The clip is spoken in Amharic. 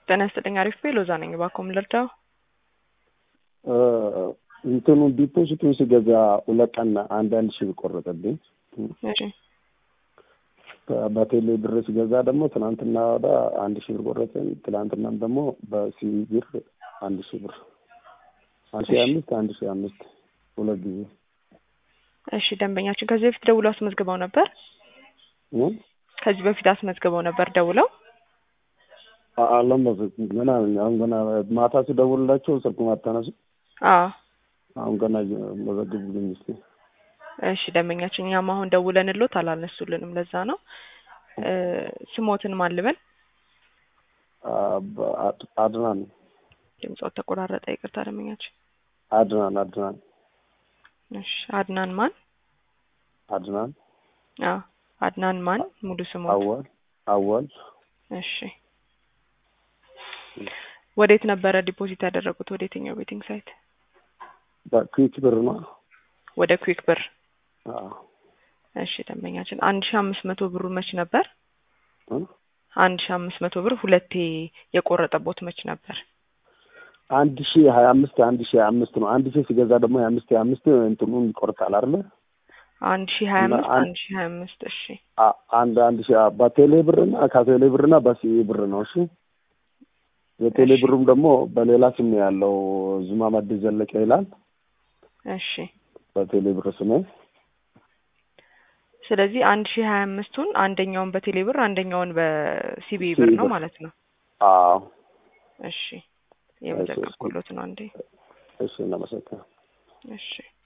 ጤና ይስጥልኝ። አሪፍ ቤ ሎዛ ነኝ። እባክዎ ምን ልርዳው? እንትኑ ዲፖዚቱን ስገዛ ሁለት ቀን አንድ አንድ ሺህ ብር ቆረጠብኝ። እሺ በቴሌ ብር ስገዛ ደግሞ ትናንትና ወደ አንድ ሺህ ብር ቆረጠኝ። ትናንትናም ደግሞ በሲቢ ብር አንድ ሺህ ብር አንድ ሺህ አምስት አንድ ሺህ አምስት ሁለት ጊዜ እሺ ደንበኛችን ከዚህ በፊት ደውለው አስመዝግበው ነበር? እ? ከዚህ በፊት አስመዝግበው ነበር ደውለው? አልለመድኩም ገና ነኝ። አሁን ገና ማታ ስደውልላቸው ስልኩን አታነሱ። አዎ አሁን ገና መዘግቡልኝ እስኪ። እሺ ደንበኛችን እኛም አሁን ደውለንሎት አላነሱልንም። ለዛ ነው እ ስሞትን ማን ልበል? አድናን ድምጾት ተቆራረጠ። ይቅርታ ደንበኛችን። አድናን አድናን እሺ አድናን ማን? አድናን አዎ አድናን ማን? ሙሉ ስሞት? አወል አወል እሺ ወዴት ነበረ ዲፖዚት ያደረጉት? ወደ የትኛው ቤቲንግ ሳይት? በኩዊክ ብር ነው። ወደ ኩዊክ ብር። አዎ እሺ ደንበኛችን አንድ ሺ አምስት መቶ ብሩ መች ነበር? እ? አንድ ሺ አምስት መቶ ብር ሁለቴ የቆረጠቦት መች ነበር? አንድ ሺህ ሀያ አምስት አንድ ሺህ ሀያ አምስት ነው። አንድ ሺህ ሲገዛ ደግሞ የአምስት ሀያ አምስት እንትኑን ይቆርጣል አይደለ? አንድ ሺ ሀያ እና አምስት አንድ- አንድ ሺ ሀያ አምስት እሺ አ- አንድ አንድ ሺህ በቴሌ ብርና ከቴሌ ብርና በሲቢ ብር ነው። እሺ የቴሌ እሺ። ብሩም ደግሞ በሌላ ስም ነው ያለው ዙማ መድ ዘለቀ ይላል። እሺ በቴሌ ብር ስሜ ስለዚህ አንድ ሺ ሀያ አምስቱን አንደኛውን በቴሌ ብር አንደኛውን በሲቢ ሲቢ ብር ነው ብር። ማለት ነው። አዎ እሺ የመዘገብኩሎት ነው አንዴ። እሺ እናመሰግናለን። እሺ